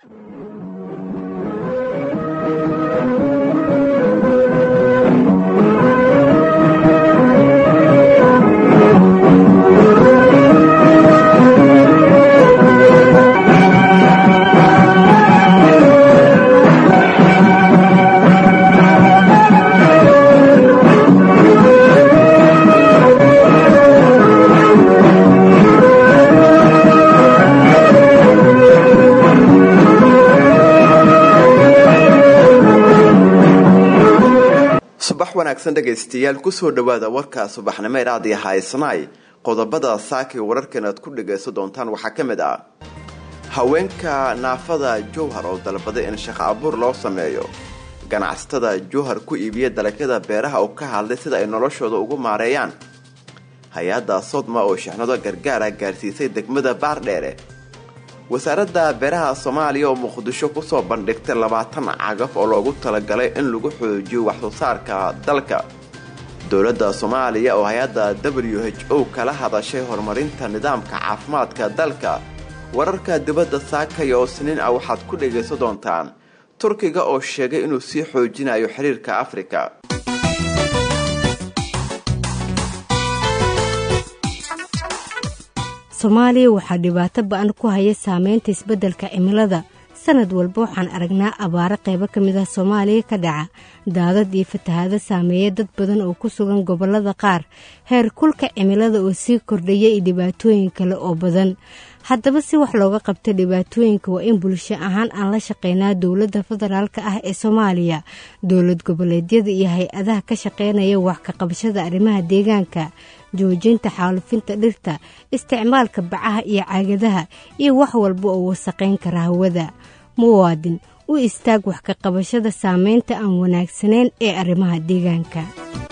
subax wanaagsan dhegaystayaal kusoo dhawaada warka subaxnimo ee raadiyo haysanaay qodobada saakii wararkan aad ku dhagaysan doontaan waxaa ka mid ah haweenka naafada jowhar oo dalbaday in shaqo abuur loo sameeyo ganacsatada jowhar ku iibiya dalagyada beeraha oo ka hadlay sida ay noloshooda ugu maareeyaan hay-adda sodma oo shixnado gargaara gaarsiisay degmada baardheere wasaaradda beeraha soomaaliya oo muqdisho kusoo bandhigtay labaatan cagaf oo loogu talagalay in lagu xoojiyo waxsoo saarka dalka dowladda soomaaliya oo hay-adda w h o kala hadashay horumarinta nidaamka caafimaadka dalka wararka dibadda saakaya oo siniin ah waxaad ku dhagaysan doontaan turkiga oo sheegay inuu sii xoojinayo xiriirka afrika soomaaliya waxaa dhibaato ba-an ku haya saameynta isbeddelka cimilada sanad walba waxaan aragnaa abaaro qaybo ka mid ah soomaaliya ka dhaca daadad iyo fatahaado saameeya dad badan oo ku sugan gobollada qaar heer kulka cimilada oo sii kordhaya iyo dhibaatooyin kale oo badan haddaba si wax looga qabta dhibaatooyinka waa in bulsho ahaan aan la shaqeynaa dowladda federaalk ah ee soomaaliya dowlad goboleedyada iyo hay-adaha ka shaqeynaya wax ka qabashada arrimaha deegaanka joojinta xaalufinta dhirta isticmaalka bacaha iyo caagadaha iyo wax walba oo wasaqayn kara hawada muwaadin u istaag wax ka qabashada saameynta aan wanaagsanayn ee arrimaha deegaanka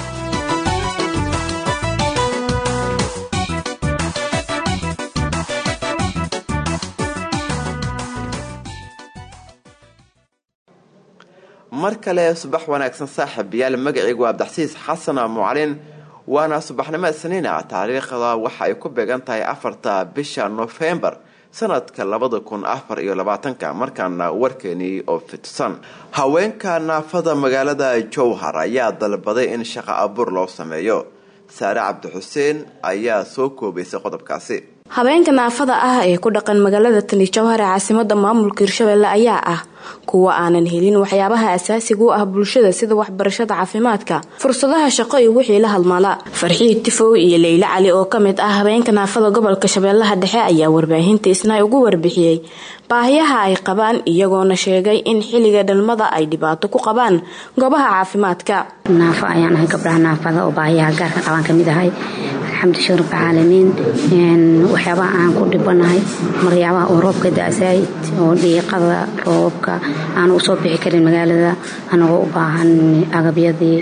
mar kale subax wanaagsan saaxib yaal magacaygu abdaxsiis xasan mucalin waana subaxnimo isniina taariikhda waxa ay ku beegan tahay afarta bisha nofembar sanadka labada kun afar iyo labaatanka markaana warkeenii oo fidsan haweenka naafada magaalada jowhar ayaa dalbaday in shaqo abuur loo sameeyo saare cabdixuseen ayaa soo koobaysay qodobkaasi habeenka naafada ah ee ku dhaqan magaalada tani jowhar ee caasimada maamulka hirshabelle ayaa ah kuwa aanan helin waxyaabaha asaasiga u ah bulshada sida waxbarashada caafimaadka fursadaha shaqo iyo wixii la halmala farxiid tifow iyo leyle cali oo kamid ah habeenka naafada gobolka shabeellaha dhexe ayaa warbaahinta isna ugu warbixiyey baahiyaha ay qabaan iyagoona sheegay in xilliga dhalmada ay dhibaato ku qabaan goobaha caafimaadka naafo ayaan ahay gabdhaha naafada oo baahiyaha gaarka qabaan kamid ahay alxamdulilah rabbilcaalamiin waxyaabaha aan ku dhibanahay maryaabaa oo roobka da-sayd oo dhiiqada roobka aan usoo bixi karin magaalada anagoo u baahan agabyadii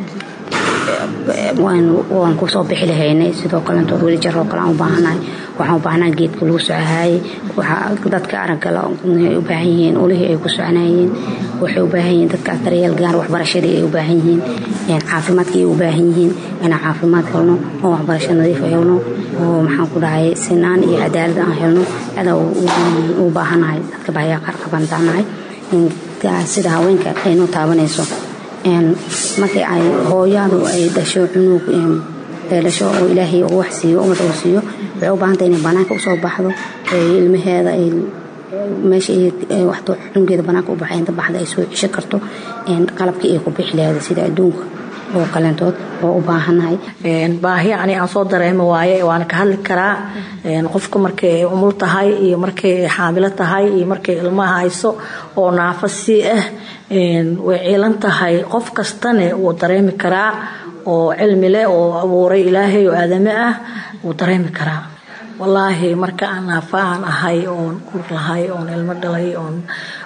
waan kusoo bixi lahaynay sidoo kalentood weli jaroo kale aan u baahanahay waxaan u baahnaa geedka lagu socohaayey dadka araggala ay u baahan yihiin ulihii ay ku soconayeen waxay u baahan yihiin dadkaas daryeel gaar waxbarashadii ay u baahan yihiin caafimaadkii ay u baahan yihiin inaan caafimaad helno oo waxbarasho nadiif helno oo maxaan ku dhahay sinaan iyo cadaalad aan helno adaa u baahanahay dadka baahiyaa qaar qaban taanahay sida haweenka aynoo taabanayso markii ay hooyadu ay dhasho cunug dhasho oo ilaahay uu wax siiyo ummadda uu siiyo waxay u baahantay inay banaanka usoo baxdo ilmaheeda ay meesha waxta cunugeeda banaanka u baxay inta baxda ay soo cisho karto qalabkii ay ku bixi lahayd sida adduunka oo kaleentood oo u baahanahay baahi ani aan soo dareemo waaye waana ka hadli karaa qofka markay umul tahay iyo markay xaamilo tahay iyo markay ilmaha hayso oo naafo sii ah way ciilan tahay qof kastane wuu dareemi karaa oo cilmi leh oo abuuray ilaahay oo aadame ah wuu dareemi karaa wallaahi marka aan naafa aan ahay oon ur lahay oon ilmo dhalay oon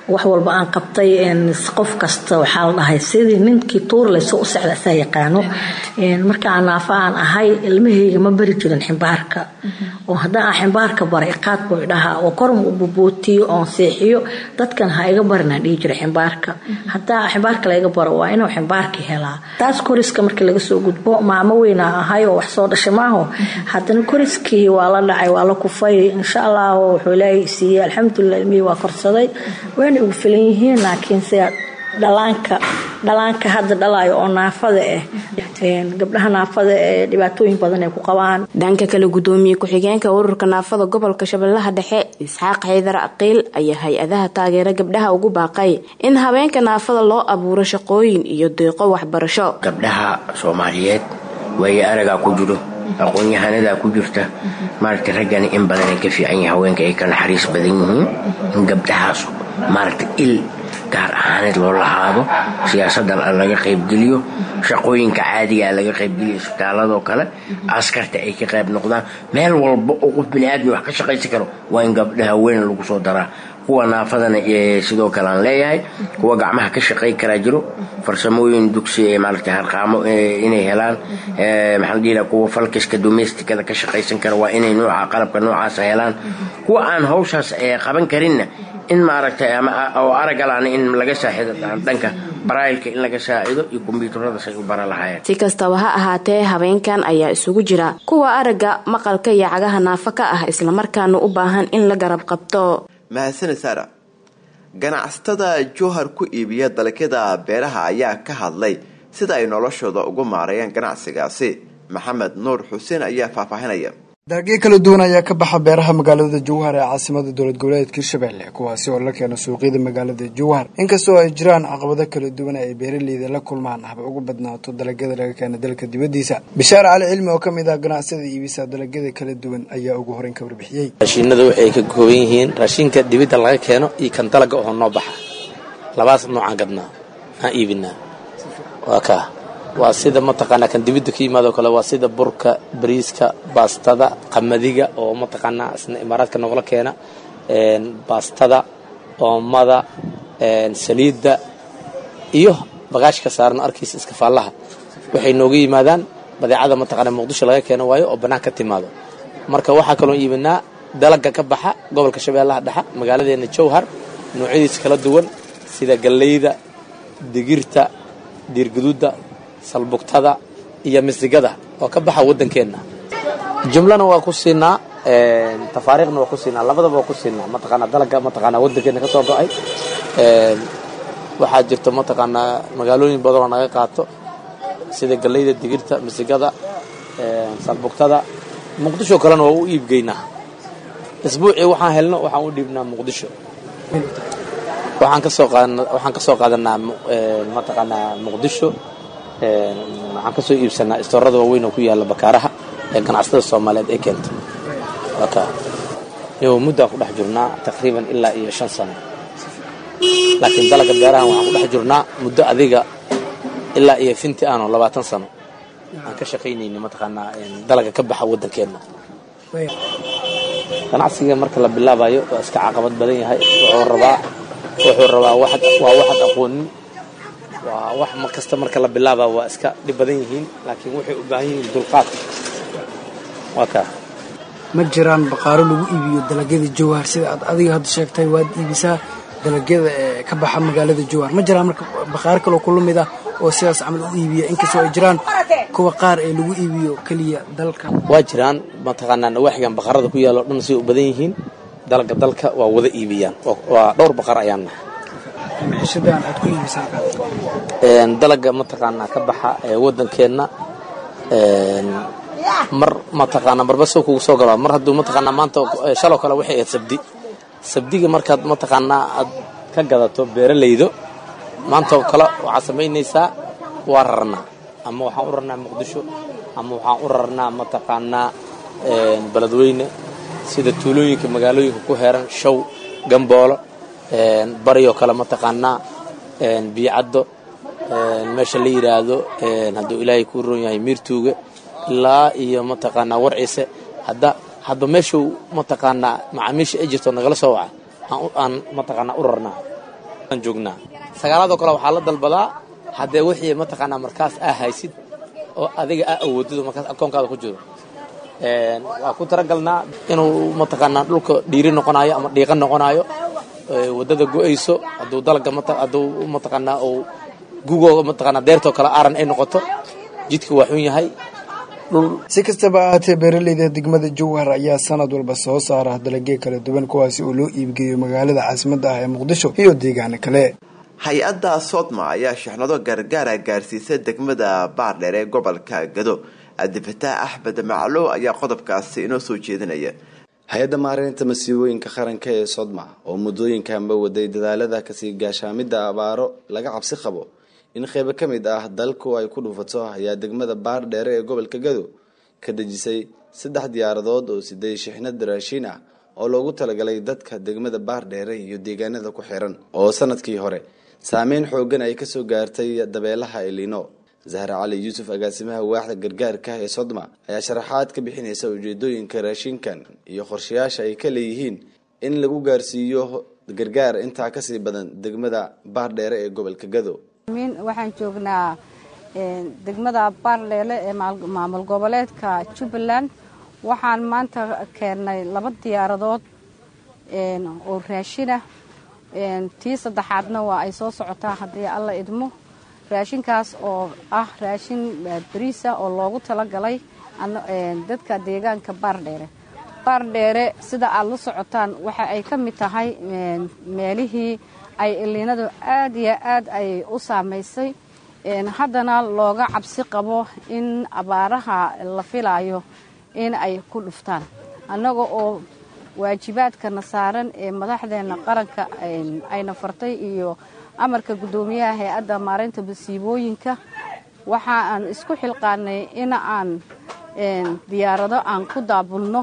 wax walba aan qabtay qof kasta waxaa la dhahay sidii ninkii tuur layso u socda asaa yaqaano markaan naafa aan ahay ilmahayga ma bari jirin ximbaarka oo haddaan aan ximbaarka baray qaad buu idhahaa oo korma u bubootiyo oon seexiyo dadkan ha iga barinaan dhihi jiray ximbaarka haddaa ximbaarka layga baro waa inuu ximbaarka helaa taas koriska markii laga soo gudbo maamo weynaa ahay oo wax soo dhashay maaho haddana koriskii waa la dhacay waa la kufay insha allah wuxuu ilaahay siiyey alxamdulilah ilmihii waa korsaday wayna ugu filan yihiin laakiin sida dhalaanka dhalaanka hadda dhalayo oo naafada ah gabdhaha naafada ee dhibaatooyin badan ay ku qabaan dhanka kale gudoomiye ku-xigeenka ururka naafada gobolka shabeellaha dhexe isxaaq xaydar aqiil ayaa hay-adaha taageera gabdhaha ugu baaqay in habeenka naafada loo abuuro shaqooyin iyo deeqo waxbarasho gabdhaha soomaaliyeed waaye aragaa ku jiro aqoon-yahanadaa ku jirta maaragta raggani in badanay ka fiican yahay haweenka ay ka naxariis badan yihiin in gabdhahaas maaragta il gaar ahaaneed loo lahaado siyaasadan laga qaybgeliyo shaqooyinka caadigaa laga qaybgeliyo isbitaaladoo kale askarta ay ka qayb noqdaan meel walba oo qof biniaadmi wax ka shaqaysan karo waa in gabdhaha weyn lagu soo daraa kuwa naafadana sidoo kale aan leeyahay kuwa gacmaha ka shaqay karaa jiro farsamooyin dugsi ee maaragta harqaamo inay helaan maxaa dhihi kuwa falkiska domesticada ka shaqaysan kara waa inay nooca qalabka noocaasa helaan kuwa aan hawshaas qaban karinna in maaragtay oo aragalaan in laga saaxido dhanka barailka in laga saacido iyo kombyuutarada say u bara lahaayeen si kastaba ha ahaatee habeenkan ayaa isugu jira kuwa aragga maqalka iyo cagaha naafo ka ah islamarkaana u baahan in la garab qabto mahadsane saara ganacsatada jowhar ku iibiya dalagyada beeraha ayaa ka hadlay sida ay noloshooda ugu maareeyaan ganacsigaasi maxamed nuur xuseen ayaa faahfaahinaya dalagyo kala duwan ayaa ka baxa beeraha magaalada jowhar ee caasimada dowlad goboleedka hirshabelle kuwaasi oo la keeno suuqyada magaalada jowhar inkastoo ay jiraan caqabado kala duwan ay beeraleyda la kulmaan haba ugu badnaato dalagyada laga keena dalka dibadiisa bishaar cali cilmi oo kamid ah ganacsada iibisa dalagyada kala duwan ayaa ugu horeyn ka warbixiyey raashiinada waxay ka kooban yihiin raashinka dibadda laga keeno iyo kan dalaga oo noo baxa labaas noocaan gadnaa aan iibinaa waa kaa waa sida mataqaanaa kan dibidda ka yimaado kale waa sida burka bariiska baastada qamadiga oo mataqaanaa isna imaaraadka noogla keena baastada oomada saliidda iyo bagaashka saaran arkiisa iskafaallaha waxay nooga yimaadaan badeecada mataqaanaa muqdisho laga keeno waayo oo bannaan ka timaado marka waxaa kaloo iibinaa dalaga ka baxa gobolka shabeellaha dhexa magaaladeena jowhar noocyadiisa kala duwan sida galleyda digirta diirguduudda salbugtada iyo misigada oo ka baxa waddankeenna jumlana waa ku siinaa tafaariikhna waa ku siinaa labadaba waa ku siinaa mataqaanaa dalaga mataqaanaa waddankeenna ka soo go-ay waxaa jirta mataqaanaa magaalooyin badan oo naga qaato sida galleyda digirta misigada salbugtada muqdisho kalena waa u iibgeynaa isbuucii waxaan helno waxaan u dhiibnaa muqdisho waxaan ka soo qaadana waxaan ka soo qaadanaa mataqaanaa muqdisho waxaan ka soo iibsanaa istoorada waaweyn oo ku yaalla bakaaraha ee ganacsatada soomaaliyeed ay keento waka iyo muddaan ku dhex jirnaa taqriiban ilaa iyo shan sano laakiin dalaga beerahan waxaan ku dhex jirnaa muddo adiga ilaa iyo finti aanoo labaatan sano aan ka shaqaynayni mataqaanaa dalaga ka baxa waddankeenna ganacsiga marka la bilaabayo waa iska caqabad badan yahay wuxuu rabaa wuxuu rabaa waa waxaad aqoonin waa wax mar kasta marka la bilaaba waa iska dhib badan yihiin laakiin waxay u baahan yihiin dulqaad waa kaa ma jiraan baqaaro lagu iibiyo dalagyada jowhar sida aad adiga hadda sheegtay waad iibisaa dalagyada ee ka baxa magaalada jowhar ma jiraan marka baqaaro kaloo kula mid ah oo sidaas camal u iibiya inkastoo ay jiraan kuwa qaar ee lagu iibiyo keliya dalka waa jiraan mataqaanaa nawaaxigan baqarada ku yaalo dhan say u badan yihiin dalaga dalka waa wada iibiyaan waa dhowr baqar ayaan nahay maciishadan aad ku iibisaan dalaga mataqaanaa ka baxa ee waddankeenna mar mataqaanaa marba soo kugu soo galaa mar hadduu mataqaanaa maanta shaloo kale waxay ahayd sabdi sabdiga markaad mataqaanaa aad ka gadato beeralaydo maantoo kale waxaad samaynaysaa waa rarnaa ama waxaan u rarnaa muqdisho ama waxaan u rarnaa mataqaanaa beledweyne sida tuulooyinka magaalooyinka ku heeran show gamboolo baryoo kale mataqaanaa biyocaddo meesha la yidhaahdo hadduu ilaahay kuu roon yahay miirtuuga ilaa iyo mataqaanaa warciise hadda hadba meeshuu mataqaanaa macaamiisha ay jirto nagala soo waca aan mataqaanaa u rarnaa aan joognaa sagaalaadoo kale waxaa la dalbadaa haddee wixii mataqaanaa markaas aa haysid oo adiga aa awoodid oo markaas akoonkaada ku jiro waa ku talagalnaa inuu mataqaanaa dhulka dhiiri noqonayo ama dhiiqa noqonayo wadada go-ayso hadduu dalga hadduu mataqaanaa uu gugoo mataqaanaa deertoo kale aaran ay noqoto jidka waa xun yahay si kastaba ahaatee beeraleyda degmada jowhar ayaa sanad walba soo saara dalagyo kala duwan kuwaasi oo loo iibgeeyo magaalada caasimadda ah ee muqdisho iyo deegaano kale hay-adda sodma ayaa shixnado gargaara gaarsiisay degmada baardheer ee gobolka gado cabdifataax axmed maclo ayaa qodobkaasi inoo soo jeedinaya hay-adda maareynta masiibooyinka qaranka ee sodma oo muddooyinkanba waday dadaalada kasii gaashaamidda abaaro laga cabsi qabo in qeybo ka mid ah dalku ay ku dhuufato ayaa degmada baardheere ee gobolka gado ka dejisay saddex diyaaradood oo siday shixnad raashiin ah oo loogu talagalay dadka degmada baardheere iyo deegaanada ku xiran oo sanadkii hore saameyn xoogan ay kasoo gaartay dabeelaha elino zahra cali yuusuf agaasimaha waaxda gargaarka ee sodma ayaa sharaxaad ka bixinaysa ujeedooyinka raashinkan iyo qorshayaasha ay ka leeyihiin in lagu gaarsiiyo gargaar intaa kasii badan degmada baardheere ee gobolka gado waxaan joognaa degmada baardheele ee maamul goboleedka jubbaland waxaan maanta keennay laba diyaaradood oo raashinah tii saddexaadna waa ay soo socotaa haddii alla idmo raashinkaas oo ah raashin bariisa oo loogu talagalay dadka deegaanka baardheere baardheere sida aad la socotaan waxa ay ka mid tahay meelihii ay iliinadu aad iyo aad ay u saamaysay haddana looga cabsi qabo in abaaraha la filayo in ay ku dhuftaan annaga oo waajibaadkana saaran ee madaxdeena qaranka ayna fartay iyo amarka guddoomiyaha hay-adda maareynta masiibooyinka waxa aan isku xilqaanay in aan diyaarado aan ku daabulno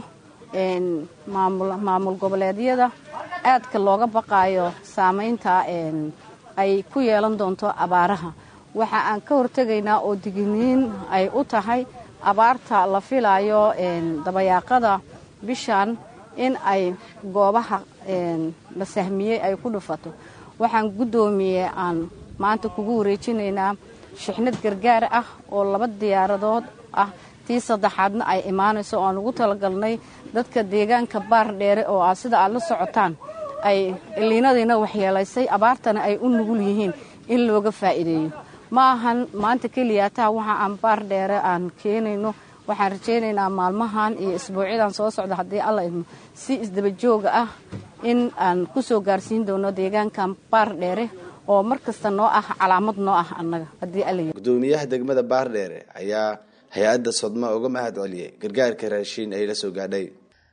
maamul goboleedyada aadka looga baqaayo saamaynta ay ku yeelan doonto abaaraha waxa aan ka hortegaynaa oo digniin ay u tahay abaarta la filayo dabayaaqada bishan in ay goobaha la sahmiyey ay ku dhufato waxaan guddoomiye aan maanta kugu wareejinaynaa shixnad gargaar ah oo laba diyaaradood ah tii saddexaadna ay imaanayso oo aan ugu talagalnay dadka deegaanka baar dheere oo ah sida aad la socotaan ay iliinadiina waxyeelaysay abaartana ay u nugul yihiin in looga faa'iideeyo ma ahan maanta keliya taa waxa aan baar dheere aan keenayno waxaan rajaynaynaa maalmahan iyo isbuucyadan soo socda haddii alla idmo si isdabajooga ah in aan ku soo gaarsiin doono deegaankan baar dheere oo mar kasta noo ah calaamad noo ah annaga haddii alla gudoomiyaha degmada baardheere ayaa hay-adda sodma uga mahad celiyey gargaarka raashiin ay la soo gaadhay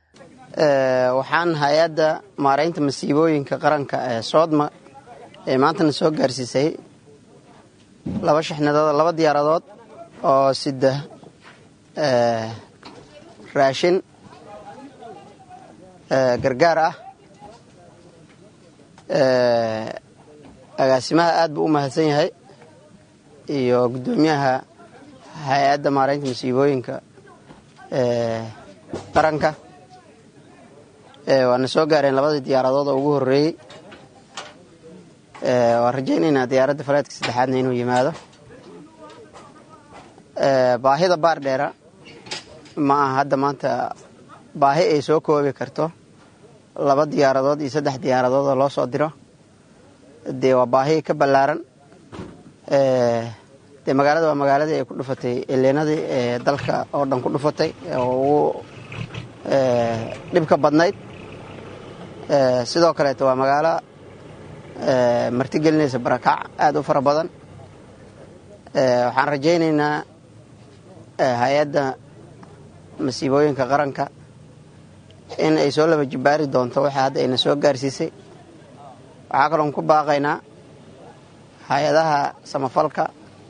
waxaan hay-adda maareynta masiibooyinka qaranka ee soodma ee maantana soo gaarsiisay laba shixnadood laba diyaaradood oo sida raashin gargaar ah agaasimaha aad buu u mahadsan yahay iyo guddoomiyaha hay-adda maareynta masiibooyinka qaranka waana soo gaareen labadii diyaaradood oo ugu horeeyey waan rajaynaynaa diyaaradda faleedka saddexaadna inuu yimaado baahida baar dheera ma aha hadda maanta baahi ay soo koobi karto laba diyaaradood iyo saddex diyaaradood oo loo soo diro dee waa baahi ka ballaaran dee magaalada waa magaaladii ay ku dhufatay eleenadii ee dalka oo dhan ku dhufatay oo ugu dhibka badnayd sidoo kaleeto waa magaalo martigelinaysa barakac aada u fara badan waxaan rajaynaynaa hay-adda masiibooyinka qaranka in ay soo laba jibbaari doonto waxa hadda ayna soo gaarsiisay waxaa kaloon ku baaqaynaa hay-adaha samafalka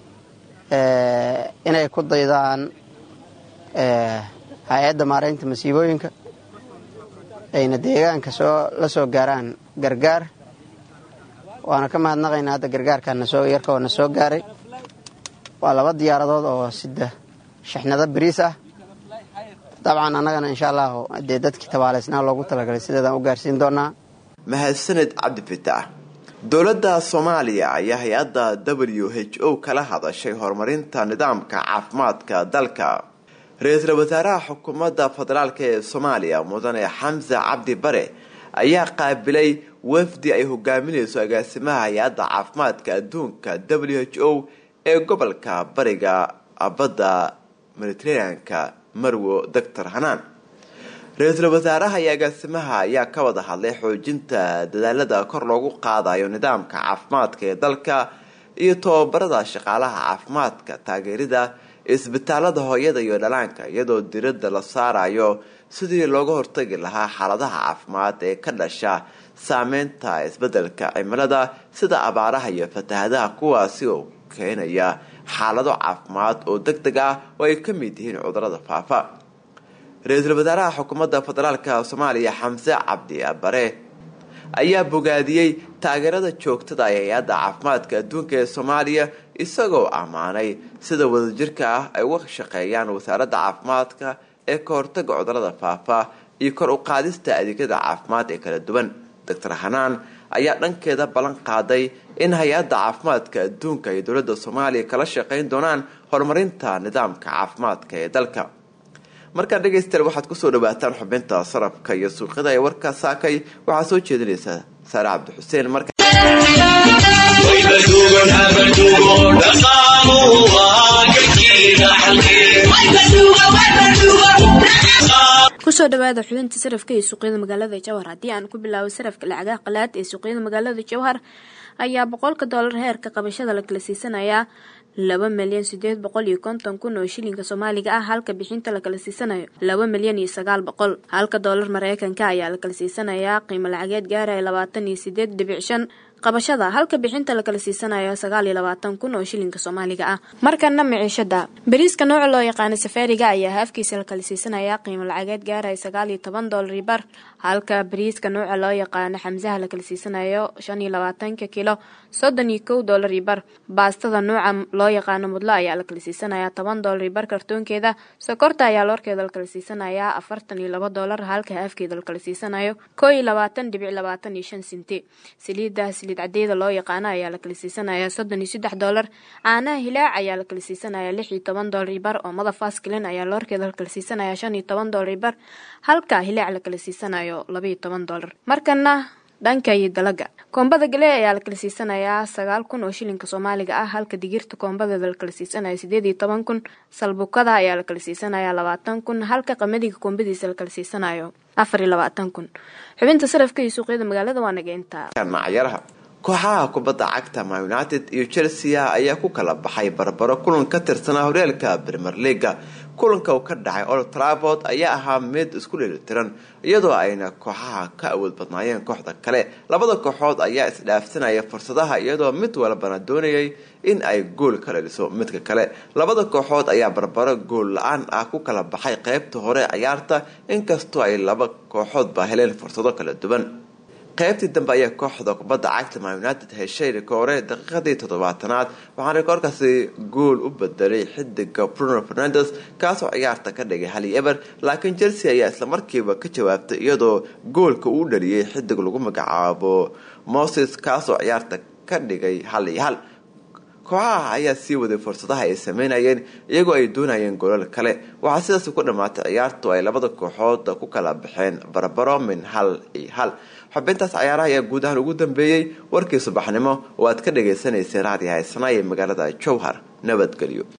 inay ku daydaan hay-adda maareynta masiibooyinka ayna deegaanka soo la soo gaaraan gargaar waana ka mahadnaqaynaa hadda gargaarkaana soo yarka oona soo gaaray waa laba diyaaradood oo sida shixnado bariis ah dabcan annagana insha allahu dee dadkii tabaaleysnaa loogu talagalay sideedaan u gaarsiin doonaa mahadsaned cabdi fitaax dowladda soomaaliya ayaa hay-adda w h o kala hadashay horumarinta nidaamka caafimaadka dalka ra-iisul wasaaraha xukuumadda federaalk ee soomaaliya mudane xamse cabdi bare ayaa qaabilay wafdi ay hogaaminayso agaasimaha hay-adda caafimaadka adduunka w h o ee gobolka bariga badda mediteraneanka marwo doctor hanaan ra-iisul wasaaraha iyo agaasimaha ayaa ka wada hadlay xoojinta dadaalada kor loogu qaadayo nidaamka caafimaadka ee dalka iyo tobabarada shaqaalaha caafimaadka taageerida isbitaalada hooyada iyo dhalaanka iyadoo diradda la saarayo sidii looga hortagi lahaa xaaladaha caafimaad ee ka dhasha saameynta isbedelka cimilada sida abaaraha iyo fatahadaha kuwaasi oo keenaya xaalado caafimaad oo deg deg ah oo ay ka mid yihiin cudurada faafa ra-iisul wasaaraha xukuumadda federaalka soomaaliya xamse cabdi bare ayaa bogaadiyey taageerada joogtada ee hay-adda caafimaadka adduunka ee soomaaliya isagoo ammaanay sida wadajirka ah ay uga shaqeeyaan wasaaradda caafimaadka ee ka hortaga cudurada faafa iyo kor u qaadista adeegyada caafimaad ee kala duwan doctor hanaan ayaa dhankeeda ballan qaaday in hay-adda caafimaadka adduunka iyo dowladda soomaaliya kala shaqeyn doonaan horumarinta nidaamka caafimaadka ee dalka markaa dhegaystayaal waxaad kusoo dhawaataan xubinta sarafka iyo suuqyada ee warka saakay waxaa soo jeedinaysa saare cabdi xuseen marka kusoo dhawaada xubinta sarafka ee suuqyada magaalada jawhar haddii aan ku bilaabo sarafka lacagaha qalaad ee suuqyada magaalada jawhar ayaa boqolka doolar heerka qabashada la kala siisanayaa laba milyan sideed boqol iyo konton kun oo shilinka soomaaliga ah halka bixinta la kala siisanayo laba milyan iyo sagaal boqol halka doolar mareykanka ayaa la kala siisanayaa qiimo lacageed gaaraya labaatan iyo sideed dhibic shan qabashada halka bixinta la kala siisanayo sagaal iyo labaatan kun oo shilinka soomaaliga ah markana miciishada bariiska nooca loo yaqaano safaariga ayaa haafkiisa la kala siisanayaa qiimo lacageed gaaraya sagaal iyo toban doolar bar halka bariiska nooca loo yaqaano xamsaha la kala siisanayo shan iyo labaatanka kilo soddon iyo kow doolar bar baastada nooca loo yaqaano mudlo ayaa la kala siisanayaa toban doolar bar kartoonkeeda sokorta ayaa loorkeeda la kala siisanayaa afartan iyo laba doolar halka haafkeeda la kala siisanayo koo iyo labaatan dhibic labaatan iyo shan sinti saliida saliid cadeeda loo yaqaano ayaa la kala siisanayaa soddon iyo saddex doolar caanaha hilaac ayaa la kala siisanayaa lix iyo toban doolar bar oo madafaskilin ayaa loorkeeda la kala siisanayaa shan iyo toban doolar bar halka hilaac la kala siisanayo laba iyo toban doolar markana dhanka iyo dalaga koombada gale ayaa la kala siisanayaa sagaal kun oo shilinka soomaaliga ah halka digirta koombadeeda la kala siisanayo sideed iyo toban kun salbukada ayaa la kala siisanayaa labaatan kun halka qamadiga koombadiisa la kala siisanayo afar iyo labaatan kun xubinta sarafka iyo suuqyada magaalada waa nageynta macyaraha kooxaha kubadda cagta ma united iyo chelsea ayaa ku kala baxay barbaro kulan ka tirsanaa horyaalka premier leaga kulanka uu ka dhacay old travord ayaa ahaa mid isku dheelitiran iyadoo ayna kooxaha ka awood badnaayeen kooxda kale labada kooxood ayaa isdhaafsanaya fursadaha iyadoo mid walbana doonayay in ay gool ka dhaliso midka kale labada kooxood ayaa barbaro gool la-aan ah ku kala baxay qeybta hore ciyaarta inkastoo ay laba kooxoodba heleen fursado kala duwan qaybtii dambe ayaa kooxda kubadda cagta ma united heshay rikoore daqiiqadii toddobaatanaad waxaana rikoorkaasi gool u bedelay xidiga bruno fernandes kaasoo ciyaarta ka dhigay hali eber laakiin chelsea ayaa islamarkiiba ka jawaabtay iyadoo goolka uu dhaliyay xidig lagu magacaabo moses kaasoo ciyaarta ka dhigay hal iyo hal kooxaha ayaa sii waday fursadaha ay sameynayeen iyagoo ay doonayeen golal kale waxaa sidaas ku dhammaatay ciyaartu ay labada kooxood ku kala baxeen barbaro min hal iyo hal xubintaas cayaaraha ayaa guud ahaan ugu dambeeyey warkii subaxnimo oo aad ka dhagaysanaysay raadiyaha isnaa ee magaalada jowhar nabadgelyo